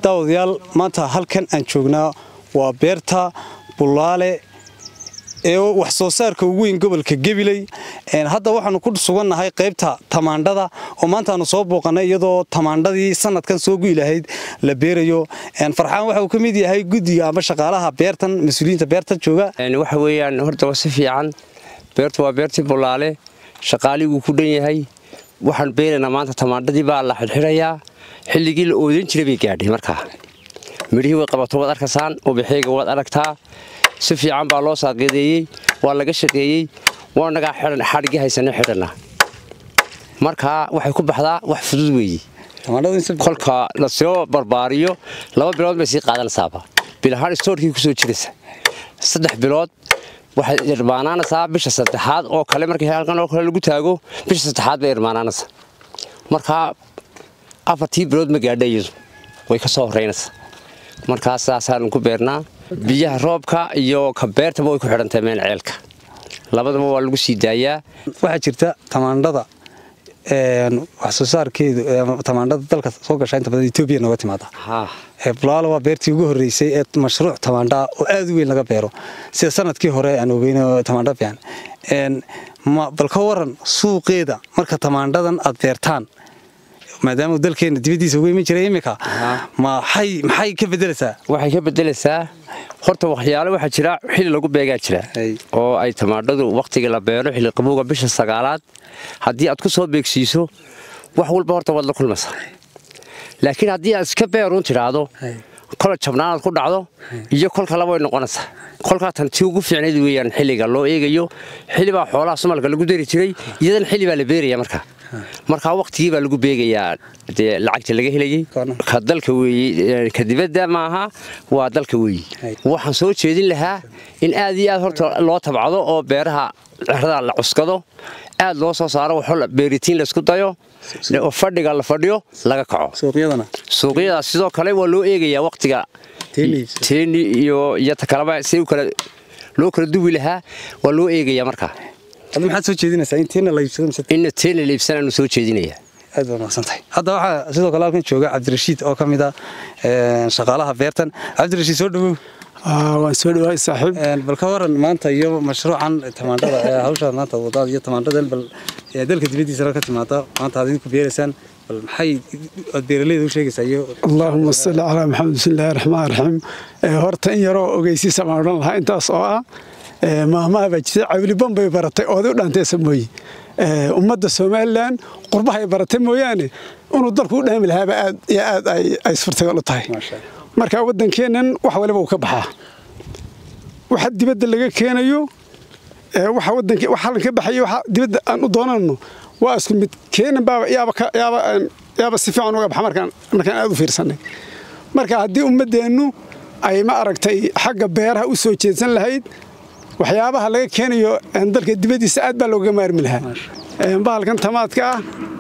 daawadayaal maanta halkan aan joognaa waa beerta bulaale ee wax soo saarka ugu weyn gobolka gabiley hadda waxaanu ku sugannahay qaybta tamaandhada oo maanta aanu soo booqanay iyadoo tamaandhadii sanadkan soo guyi lahayd la beerayo farxaan waxa uu ka mid yahay guddiga ama shaqaalaha beertan mas-uuliyiinta beertan jooga waxa weeyaan horta waa si fiican beertu waa beertii bulaale shaqaaliguu ku dhan yahay waxaan beeraynaa maanta tamaandhadii baa la xidxidhayaa xilligii la oodan jiray bay gaadhay markaa midhihii way qabato waad arkaysaan ubaxeega waad aragtaa si fiican baa loo saaqiideeyey waa laga shaqeeyey waanagaa xadhigii haysana xidhanaa markaa waxay ku baxdaa wax fudud weeye kolka lasoo barbaariyo laba bilood bay sii qaadanaysaaba bilahaan stoorkii kusoo jiraysa saddex bilood waxay irmaanaanaysaa bisha saddexaad oo kale markii halkan oo kale lagu taago bisha saddexaad bay irmaanaanaysaa markaa afartii bilood ma gaadha iyadu way ka soo horeynaysaa markaa saasaanu ku beernaa biyaha roobka iyo ka beertaba way ku xidhantahay meel ceelka labadaba waa lagu sii daayaa waxaa jirta tamaandhada wax soo saarkeedu tamaandhada dalka soo gasha inta badan etoobiya nooga timaada bulaalo waa beertii ugu horreysay ee mashruuc tamaandhaa oo aad u weyn laga beero sida sanadkii hore aan ogeyn tamaandha fiican bal ka waran suuqeeda marka tamaandhadan aad beertaan maadaama dalkeena dibadiisa ugu iman jiray iminka maxay ka bedelaysaa waxay ka bedelaysaa horta waxyaale waxaa jira xilli lagu beegaa jira oo ay tamaandhadu wakhtiga la beero xilli qabowga bisha sagaalaad haddii aad ku soo beegsiiso wax walba horta waad la kulmaysaa laakiin haddii aad iska beeruun tidhaahdo kola jabnaanaad ku dhacdo iyo kolka laba way noqonaysaa kolkaa tan tii ugu fiicnayd weeyaan xilliga loo eegayo xilli baa xoolaha sumalka lagu dari jiray iyadan xilli baa la beeraya markaa markaa wakhtigii baa lagu beegayaa dee lacagta laga helayey ka dalka weeye ka dibadda maaha waa dalka weeye waxaan soo jeedin lahaa in aad iyo aad horta loo tabcado oo beeraha cerada la cuskado aad loo soo saaro waxo beeritiin laysku dayo oo fadhiga la fadhiyo laga kaco suuqyadaas sidoo kale waa loo eegayaa wakhtiga teeni iyo iyo ta kaleba si loo kala duwi lahaa waa loo eegayaa markaa maxaad soo jeedinaysaa in teena la iibsado in teena la iibsanaanu soo jeedinaya aad baa mahadsantahay hadda waxaa sidoo kale halkan jooga cabdirashiid oo ka mid ah shaqaalaha beertan cabdirashiid soo dhawow waan soo dhawaay saaxiib bal ka waran maanta iyo mashruucan tamaandhada hawshaad maanta wadaad iyo tamaandhadan bal dalka dibaddiisana ka timaada maanta aad idinku beeraysaan bal maxay aad beeraleyda u sheegaysaa iyo allaahuma salli calaa maxamed bismillahi raxmaan raxiim horta in yaroo ogeysiisa baan odhan lahaa intaas oo ah maamaha baa jirta cawliban bay baratay ooday u dhaantaysa mooye ummadda somalilan qurbahay baratay mooyaane inuu dalku u dhaami lahaaba aad iyo aad ay suurtagal u tahay marka waddankeennan wax waliba uu ka baxaa waxa dibadda laga keenayo waxa waddanka wax halkan ka baxaya waxa dibadda aan u doonanno waa isku mid keenan baaba yaaba yaaba yaaba si fiican uga baxa markaan markaan aad u fiirsanay marka haddii ummaddeennu ay ma aragtay xagga beeraha u soo jeedsan lahayd waxyaabaha laga keenayo dalka dibaddiisa aad baa looga maarmi lahaa bahalkan tamaadka ah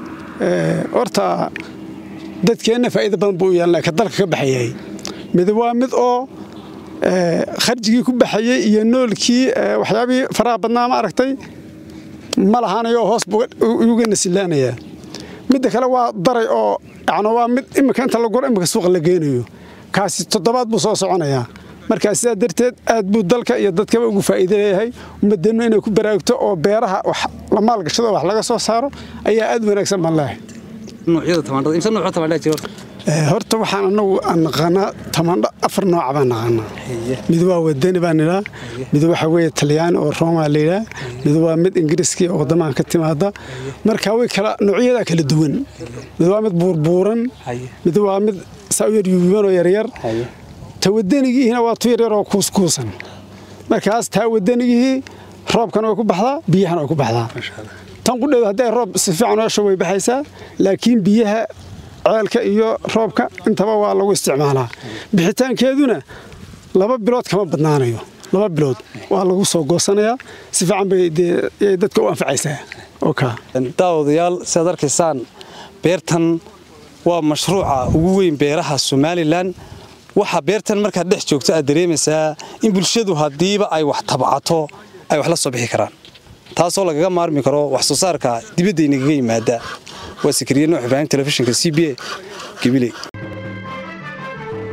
horta dadkeenna faa'iida badan buu u yeelanaya ka dalka ka baxayay mid waa mid oo kharjigii ku baxayey iyo noolkii waxyaabihii faraha badnaa ma aragtay ma lahaanayo hoos uga nasilaanayaa midda kale waa daray oo yani waa mid imika inta la guro imika suuqa la geynayo kaasi toddobaad buu soo soconayaa markaa sidaa darteed aad buu dalka iyo dadkaba ugu faa'iida leeyahay ummadeennu inay ku baraagto oo beeraha wax la maalgashado wax laga soo saaro ayaa aad wanaagsan baan leeyahay horta waxaan anagu naqaanaa tamaandho afar nooca baan naqaanaa mid waa wadani baan idhaa mid waxa weeye talyaani oo rooma layidhaa mid waa mid ingiriiskii oo waddamahan ka timaada marka way kala noocyadaa kala duwan mid waa mid buurbuuran mid waa mid saa u yar yuuban oo yaryar ta wadanigiihina waa tu yaryar oo kuuskuusan markaas taa wadanigihii roobkana way ku baxdaa biyahana way ku baxdaa tan qudheedu hadday roob si fiican oosha way baxaysaa laakiin biyaha ceelka iyo roobka intaba waa lagu isticmaalaa bixitaankeeduna laba bilood kama badnaanayo laba bilood waa lagu soo goosanayaa si fiican bay dadka u anfacaysaa daawadayaal siaad arkaysaan beertan waa mashruuca ugu weyn beeraha somalilan waxaa beertan markaad dhex joogto aad dareemaysaa in bulshadu haddiiba ay wax tabcato ay wax la soo bixi karaan taasoo lagaga maarmi karo wax soo saarka dibaddaynaga yimaada waa sikriye nuux ibraahim telefishinka c b a gabiley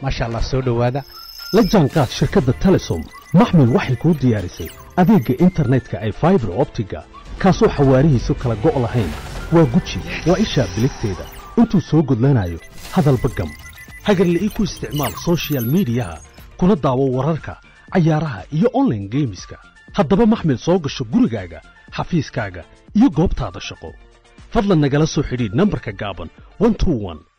maasha allah soo dhowaada la jaanqaad shirkadda telesom maxmil waxay kuu diyaarisay adeegga internetka ay faibar optiga kaasoo xawaarihiisu kala go' lahayn waa guji waa ishaa biligteeda intuu soo gudlanayo hadalba gam hagarle ii ku isticmaal sochial midiyaha kuna daawo wararka cayaaraha iyo onlaine geemiska haddaba maxmil soo gasho gurigaaga xafiiskaaga iyo goobtaada shaqo fadlan nagala soo xidhiidh nambarka gaaban